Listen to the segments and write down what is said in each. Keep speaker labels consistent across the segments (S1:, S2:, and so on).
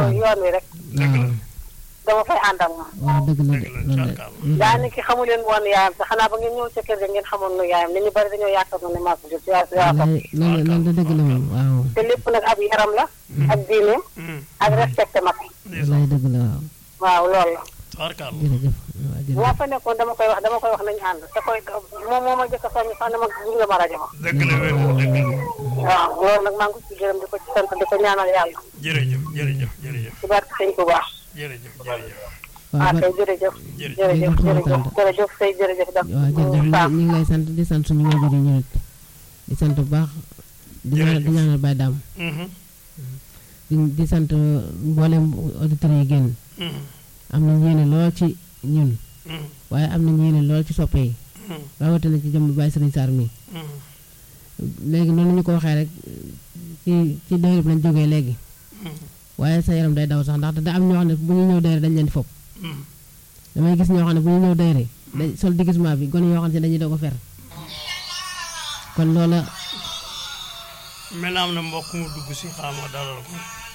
S1: yoon wi rek
S2: waaw
S1: dama fay ànd ak moom
S2: waaw dëgg la de
S3: dëgg la
S2: loolu de
S3: tubaarkàlla.
S1: daa ni ki xamu leen woon yaayam te xanaa ba ngeen ñëw ca kër ga ngeen xamoon nu yaayam nit ñu bari dañoo yaakaar ne maa ko jur si yaay
S2: wallaay loolu loolu de dëgg la moom waaw
S1: te lépp nag ab yaram la ak diineem
S3: Hmm,
S1: ak respecté mag
S3: ndeysaan
S2: wallaay dëgg la waaw
S1: waaw loolu la
S3: tubaarkàlla.
S2: jërëjëf waaw
S1: bu ma
S2: jërëjëf
S1: fa nekkoon dama koy wax dama koy wax nañu ànd te koy moom moo ma jëkk a soññ sax ne ma gunge ma rajo ma
S3: dëgg la wér na dëgg la
S1: waaw loolu nag maa ngi ko ci gërëm di ko ci sant di ko ñaanal yàlla
S3: jërëjëf jërëjëf jërëjëf
S1: ci barke sëñ bu baax
S3: jërëjëf jërëjëf
S2: waaw
S1: ah
S2: ba
S1: kay jërëjëf
S3: Jërëjëf.
S1: jërëjëf
S2: Jërëjëf
S1: jërëjëf
S2: Fapal.
S1: jërëjëf say jërëjëf daf
S2: waaw jërëjëf ñu
S1: Sam
S2: ñu ngi lay sant di sant suñu wajur yi ñu nit di sant bu baax di ñaanal di ñaanal Baye Dame
S3: Mhm,
S2: di di sant mboolem auditeurs yi génn
S3: mhm,
S2: am na yéene lool ci ñun
S3: mhm,
S2: waaye am na yéene lool ci soppe yi
S3: mhm,
S2: rawatina ci jëm Baye Serigne Sarr mi
S3: mhm,
S2: léegi noonu ñu ko waxee rek ci ci dayre bi lañ jógee léegi
S3: mhm,
S2: waaye sa yaram day daw sax ndaxte da am ñoo xam ne bu ñu ñëw dayre dañ leen di fopp
S3: mhm.
S2: damay gis ñoo xam ne bu ñu ñëw dayre dañ sol déguisement bi gone yoo xam ne dañuy doog a fer kon loola
S3: mel na am na mbokk mu dugg si xaama dalal ko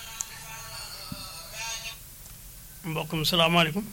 S3: mbokk mi salaamaaleykum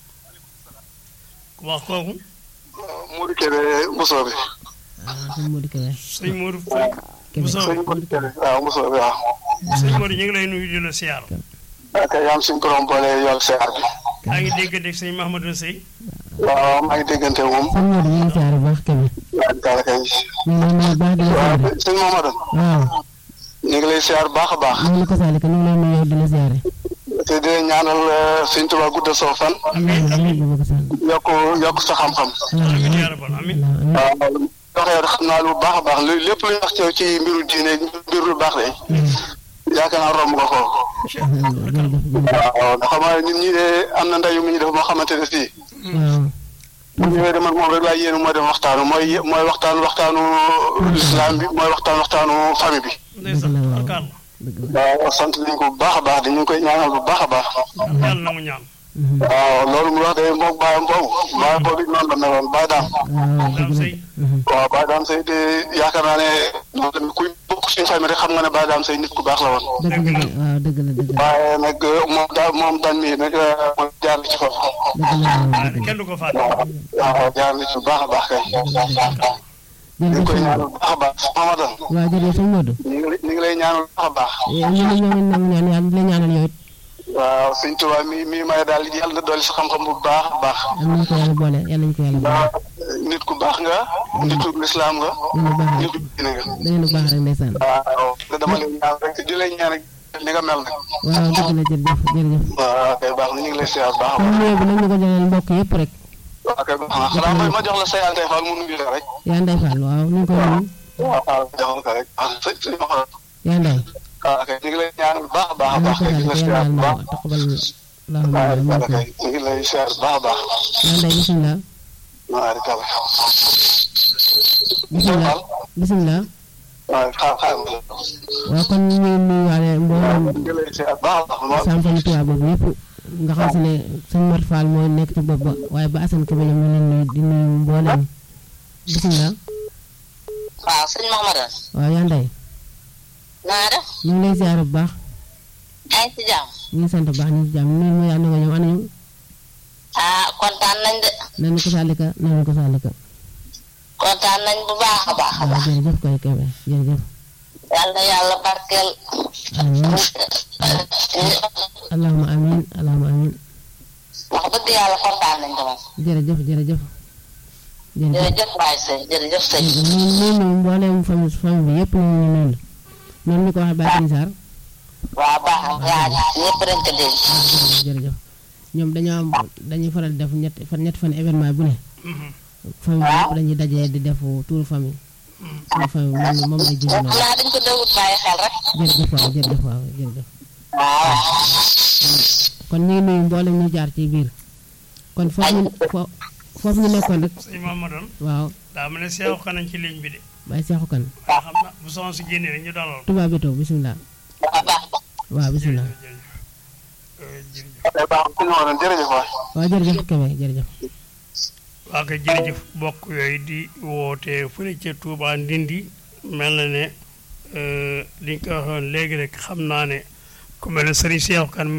S3: ku baax kooku
S4: Modou Kébé Mbusoobe
S2: ah sëñ Modou Kébé
S3: sëñ Modou Faye
S2: Kébé
S3: Bousso
S4: sëñ Modou Kébé waaw Mbusoobe waaw
S3: sëñ Modou ñu ngi lay nuyu di la siyaar
S4: ak yaam suñu borom boole yool seer bi
S3: yaa ngi dégg dégg sëñ Mahamadou Sey
S4: waaw maa ngi déggante moom
S2: sëñ Modou ñu ngi siyaare bu baax Kébé
S4: waaw daal kay
S2: ñu ngi lay nuyu bu baax di la
S4: waaw
S2: siyaare
S4: sëñ Mamadou
S2: waaw
S4: ñu ngi lay siyaar baax a baax
S2: ñu ngi la ko saalika ñu ngi lay nuyu yow di la siyaare
S4: te di ñaanal sëñ Tuubaa guddal soo fan
S2: amiin amiin baba ko sall
S4: yokk yokk sa xam-xam
S3: amiin yaa rabbal amiin
S2: amiin
S4: waaw waxee xam naa lu baax a baax lu lépp lu ñu wax ci ci mbiru diine mbiru lu baax de yaakaar naa romb nga ko
S2: jërëjëf jërëjëf
S4: waaw ndax xam nga nit ñi de am na ndayu mu ñu def moo xamante ne fii
S2: waaw
S4: bu ñëwee de man moom rek laa yéene moo dem waxtaanu mooy mooy waxtaan waxtaanu lislaam bi mooy waxtaan waxtaanu famille bi
S3: ndeysaan
S2: Dëgg la, waaw.
S3: tubaarkàlla
S2: dëgg la
S4: waaw sant nañ ko bu baax a baax di ñu ngi koy ñaanal bu baax a baax
S3: yàlla na mu ñaan
S2: Mhm.
S4: waaw loolu mu wax de moom baayam boobu baayam boobu it noonu la meloon baay daam
S2: waaw
S3: daam
S2: dëgg la
S3: sëy
S2: Mhm.
S4: waaw baay daam say de yaakaar naa ne moom tamit kuy bokk suñu famille rek xam nga ne baay daam say nit ku baax la woon
S2: dëgg la de waaw dëgg la dëgg la
S4: waaye nag moom daal moom daan mii nag mooy jaar ci foofu
S2: dëgg la waaw
S3: ah,
S2: dëgg la
S3: kenn du ko fàtte
S4: waaw jaar na ci bu baax a baax kay ñu ngi
S2: jërëjëf
S4: koy
S2: sëñ
S4: ñaanal bu baax a baax Mamadou
S2: waaw jërëjëf sëñ Modou
S4: ñu ngi ñu ngi lay ñaanal bu baax a baax
S2: ñu ne ñoo ngi nangu ñaan yàlla di la ñaanal yow it
S4: waaw sëñ Tuubaa mi mi may daal yàlla na dolli sa xam-xam bu baax a baax
S2: am nañu ko yàlla boole yàlla nañu ko yàlla boole
S4: nit ku baax nga nitu lislaam nga
S2: dina baax rek
S4: nitu diine nga
S2: da ngeen a baax rek ndeysaan
S4: waaw te dama lay ñaan rek di lay ñaan rek ni nga mel nag
S2: waaw dëgg la jërëjëf jërëjëf
S4: waaw kay baax na ñu ngi lay siyaar baax a
S2: kon
S4: baax
S2: nuyoo bi nag ñu ko joxeel mbokk yëpp rek
S4: waaw kay baax na xanaa mooy ma jox la say antey faal mu nuyu la rek
S2: yaa nday Fall waaw ñu ngi koy nuyu
S4: waaw waaw jox la ko rek waaw sëñ sëñ ma xool
S2: yaa nday
S4: waaw kay ñu ngi lay ñaan bu baax a baax a
S2: yàlla
S4: baax
S2: ko
S4: kay di
S2: yàlla
S4: la
S2: ko
S4: siyaar
S2: yàlla
S4: bu
S2: ma
S4: baax
S2: taqabal allahumma
S4: waaw
S2: amin
S4: yàlla kay ñu ngi lay siyaar bu baax a baax
S2: yaa nday bisimilah
S4: waaw di kàlla
S2: bisimilah bisimilah
S4: waaw xaar xaar ma la
S2: waaw kon ñu ngi nuyuwaale mboolem
S4: ñu ngi lay siyaar bu baax a baax
S2: Sam Famille Touba boobu yëpp nga xam si ne sëñ Mor Fall mooy nekk ci bopp ba waaye ba Assane Kébé ñoom ñu leen nuyu di nuyu mboolem bisimilah
S5: waaw sëñ Mamadou
S2: waaw yaa nday
S5: na nga def
S2: ñu ngi lay ziar bu baax
S5: yaa ngi ci jàmm
S2: ñu ngi sant bu baax ñu ngi ci jàmm nuyu ma yaa nga ñoom anañu
S5: ah kontaan nañ de
S2: nañu ko saalika nañu ko saalika
S5: kontaan nañ bu baax a baax a
S2: waaw
S5: baax
S2: jërëjëf koy Kébé jërëjëf
S5: yal na yàlla barkeel
S2: amiin allahuma amiin allahuma amiin
S5: wax dëgg yàlla kontaan nañ de moom
S2: jërëjëf jërëjëf jërëjëf
S5: jërëjëf waay sëy jërëjëf sëy
S2: ñu ñu ñu mbooleem famille famille bi yëpp ñu ngi nuyu noonu ñu ko waxee Baye Serigne Sarr
S5: waaw baax na yaa ñëpp dañ ko dégg
S2: jërëjëf jërëjëf ñoom dañoo am dañuy faral di def ñetti fan ñetti fan événement bu ne famille bi yëpp dañuy dajee di def tour famille tour famille moom moom lay jënd
S5: xam
S2: noonu
S5: naa dañ ko déggut bàyyi xel rek
S2: jërëjëf waaw jërëjëf waaw jërëjëf
S5: waaw
S2: kon ñu ngi nuyu mboolem ñu jaar ci biir kon foofu ñu fo- foofu ñu nekkoon rek
S3: sëñ Mamadou
S2: waaw
S3: daa mel ne seexu xanañ ci ligne bi de
S2: Baye Cheikhou Kane
S3: waaye xam na bu soxna si génnee rek ñu dalal ko
S2: Touba Béto bisimilah
S5: waaw baax na
S2: waaw bisimilah
S3: jërëjëf jërëjëf
S4: kay baax sëñ Mamadou jërëjëf waay
S2: waaw jërëjëf Kébé jërëjëf
S3: waa kay jërëjëf bokk yooyu di woote fële ca Touba Ndindi mel na ne li nga ko waxoon léegi rek xam naa ne ku mel ne Serigne Cheikh Kane